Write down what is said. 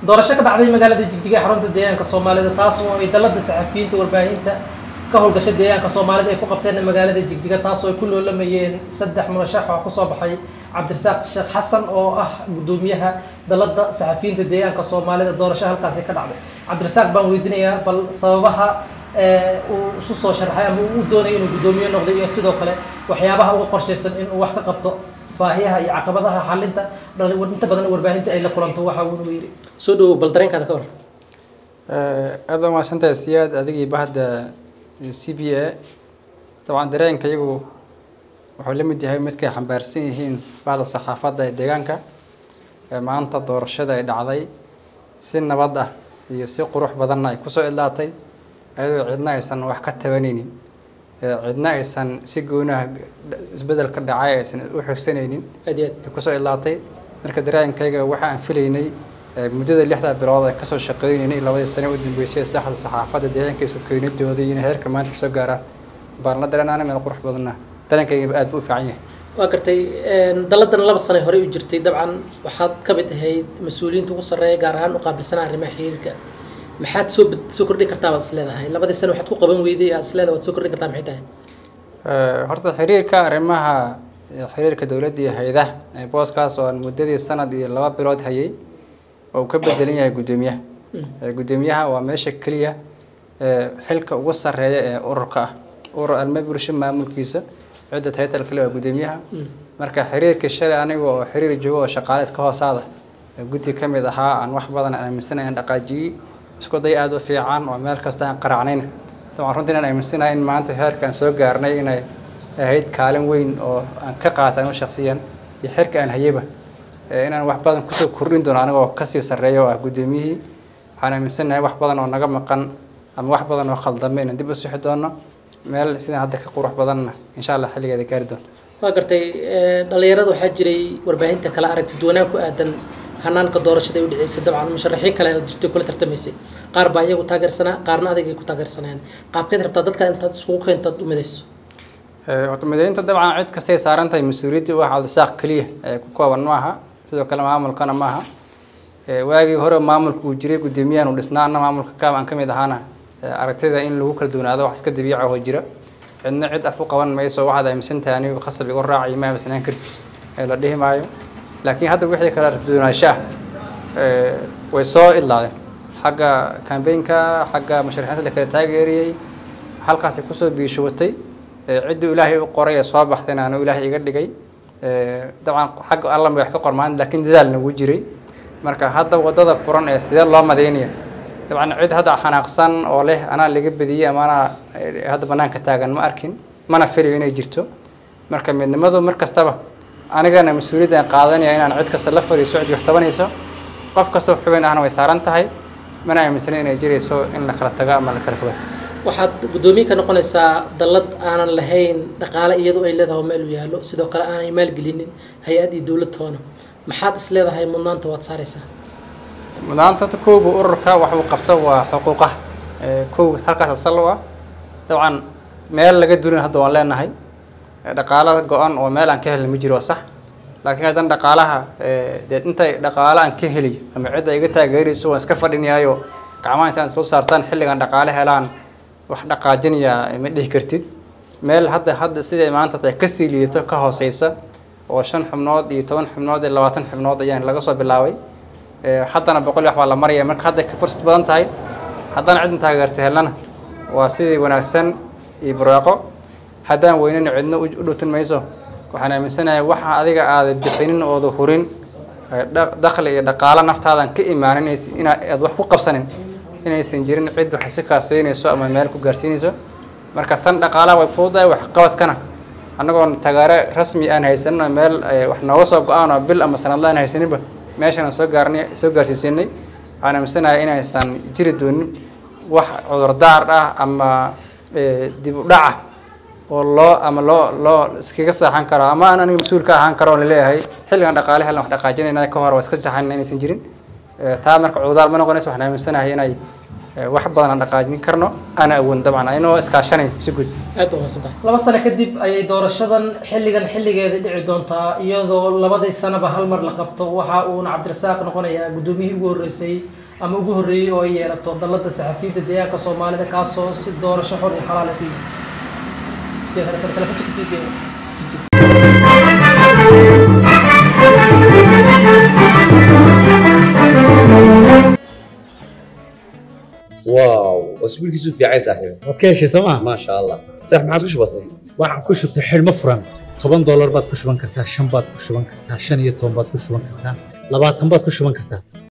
doorasho ka dhacday magaalada jigjiga ee xarunta deegaanka soomaalida taas oo ay dalada saxafiyiinta warbaahinta ka howlgasha deegaanka soomaalida ay ku qabteen magaalada jigjiga taas oo ay ku loolamayeen saddex murashax oo kusoo baxay cabdirasaaq sheekh xasan oo ah gudoomiyaha dalada saxafiyiinta deegaanka soomaalida doorasho halkaasi ka dhacday cabdirasaaq baan weydiinayaa bal sababaha uu isu soo sharaxay ama uu doonayo inuu guddoomiye noqdo iyo sidoo kale waxyaabaha uga qorshaysan inuu wax ka qabto baahiyaha iyo caqabadaha xalinta inta badan warbaahinta ay la kulanto waxa uuna yidhi soo dhawow bal dareenkaada ka hor aada baa mahadsantahay siyaad adigii bahda c b a dabcan dareenka iyagu wuxuu la mid yahay midkay xambaarsan yihiin bahda saxaafadda ee deegaanka ee maanta doorashada ay dhacday si nabad ah iyo si qurux badanna ay kusoo idlaatay ayadoo cidna aysan wax ka tabanaynin cidna aysan si goonaha isbedelka dhacay aysan u xigsanaynin aad iyo ay kusoo idlaatay marka dareenkayga waxa aan filaynay muddada lixda bilood ay kasoo shaqeynaynay labadii sane u dambeysay saxda saxaafadda deegaanka isku keenidooda inay heerka maanta soo gaaraan baan la dareenaana meel qurux badanna dareenkayga aad buu u fiican yahay waa gartay daladan laba sane horey u jirtay dabcan waxaad ka mid ahayd mas-uuliyiinta ugu sarreeya gaar ahaan u qaabilsanaa arrimaha xiriirka maxaad soo bad soo kordhin kartaa baad is leedahay labadii sane waxaad ku qaban weyday aad is leedahay waad soo kordhin kartaa maxay tahay horta xiriirka arrimaha xiriirka dowladda iyo hay-adaha booskaas oo aan muddadii sanad iyo laba bilood hayay oo uu ka bedelan yahay guddoomiyaha guddoomiyaha waa meesha keliya xilka ugu sarreeya ee ururka ah urur alma bulsho maamulkiisa cidda taytal kale waa guddoomiyaha marka xiriirkii shalay aniga oo xiriir joogo oo shaqaale iska hoosaada guddi ka mid ahaa aan wax badan aaminsanahay aan dhaqaajiyey isku day aada u fiican oo meel kasta aan qaracnayna dabcan runtii inaan aaminsanahay in maanta heerkaan soo gaarnay inay ahayd kaalin weyn oo aan ka qaatan u shaksiyan iyo xirka aan hayaba inaan wax badan kusoo kordhin doono anigoo kasii sarreeya oo ah guddoomiyihii waxaan aaminsanahay wax badan oo naga maqan ama wax badan oo khaldame inaan dib u sixi doono meel sidaan hadda ka qurux badanna insha allah xilligeeda gaari doonto waa gartay dhalinyarada waxaa jiray warbaahinta kala aragti duwanaan ku aadan hanaanka doorashada ay u dhaceysay dabcan musharaxiin kale oo jirtay kula tartamaysay qaar baa iyagu taageersanaa qaarna adigay ku taageersanayaan qaabkeed rabtaa dadka intaad iskugu keentaad u midayso horta midaynta dabcan cid kastay saaran tahay mas-uuliyadda wax cabdisaaq keliya ee ku kooban ma aha sidoo kale maamulkana ma aha waagii hore maamulka uu jiray guddoomiyahan uu dhisnaana maamulka kaab aan ka mid ahaana aragtida in lagu kala duwanaado wax iska dabiica oo jira cidna cid af u qaban mayso waxaad aaminsantahay anigu khasab igu raacayo ma aaminsanaan karti ee la dhihi maayo laakiin hadda wixii kale arduunaansho ah way soo idlaadeen xagga kambeynka xagga musharaxiinta la kala taageeriyey halkaasay kusoo biishubatay ciddii ilaahay u qoray ee soo baxdayna anu ilaahay iga dhigay dabcan xagga alla wax ka qormaan laakiin dadaalna wuu jiray marka hadda wadada furan ee sidee loo madaynaya dabcan cid hadda xanaaqsan oo leh anaa laga bediyey ama anaa hadda banaanka taagan ma arkin mana filayo inay jirto marka midnimadu mar kastaba anigana mas-uuliyadda aan qaadanaya inaan cid kasta la fariiso cid wax tabanayso qof kastoo xubin ahna way saaran tahay mana aaminsanin inay jirayso in la kala tago ama la kala fogaado waxaad guddoomiye ka noqonaysaa dallad aanan lahayn dhaqaale iyadu ay leedahay oo meel u yaallo sidoo kale aanay maalgelinin hay-ad iyo dowlad toona maxaad is leedahay mudnaanta waad saaraysaa mudnaanta kowga ururka wax uu qabto waa xuquuqaha kow halkaas asal u ah dabcan meel laga durin hadda waan leenahay dhaqaalo go-an oo meel aan ka helin ma jiro waa sax laakiin haddana dhaqaalaha dee intay dhaqaalo aan ka heliyo ama cidda iga taageerayso waan iska fadhinayaayo gacmaha intaan soo saartaan xilligan dhaqaale helaan wax dhaqaajinayaa ma dhihi kartid meel hadda hadda siday maanta tahay kasii liidato ka hooseysa oo shan xubnood iyo toban xubnood iyo labaatan xubnood ayaan laga soo bilaabay haddana boqol wax baa la maraya marka hadday ka fursad badan tahay haddana cidna taageerta helnana waa sidii wanaagsan iyo barwaaqo haddaan weynana cidna u dhowtin mayso waxaan aaminsanahay waxa adiga aada bixinin ooda hurin dakhli iyo dhaqaalo naftaadan ka imaanin inaa aad wax ku qabsanin inaysan jirin cid wax si kaasaynayso ama meel ku gaarsiinayso marka tan dhaqaalaha way fududahay waxqabadkana annagoon taageero rasmi aan haysanin oo meel wax nooga soo go-aan oo bil ama sanadla aan haysaninba meeshan aan soo gaarnay soo gaarsiisanay waxaan aaminsanahay inaysan jiri doonin wax cudurdaar ah ama dib u dhaca oo loo ama loo loo iskaga saaxan karo ama aan aniga mas-uul ka ahaan karo oo laleeyahay xilligan dhaqaale helan wax dhaqaajinayna ka hor waa iska saxan inaysan jirin taa marka cududaar ma noqonayso waxaan aaminsanahay inay eh, wax badan aan dhaqaajin karno ana awoodin dabcan aynoo iskaashanayn si guud aad baa mahadsantahay laba sano kadib ayay doorashadan xilligan xilligeeda dhici doontaa iyadoo labadii sanaba hal mar la qabto waxa uuna cabdirasaaq noqonayaa guddoomiyihii ugu horreysay ama ugu horreeyey oo ay yeelato dalladda saxafiyiinta deegaanka soomaalida kaasoo si doorasho xor iyo xalaal ah ku yimid sida kale sare telefoonka sii geeya واو اسبوعك في عايز صاحبي waad ka heshay sooma ما شاء الله صح ما عاد وش بصير waxaan ku shubtay xidhmo furan toban doolar baad ku shuban kartaa shan baad ku shuban kartaa shan iyo toban baad ku shuban kartaa labaatan baad ku shuban kartaa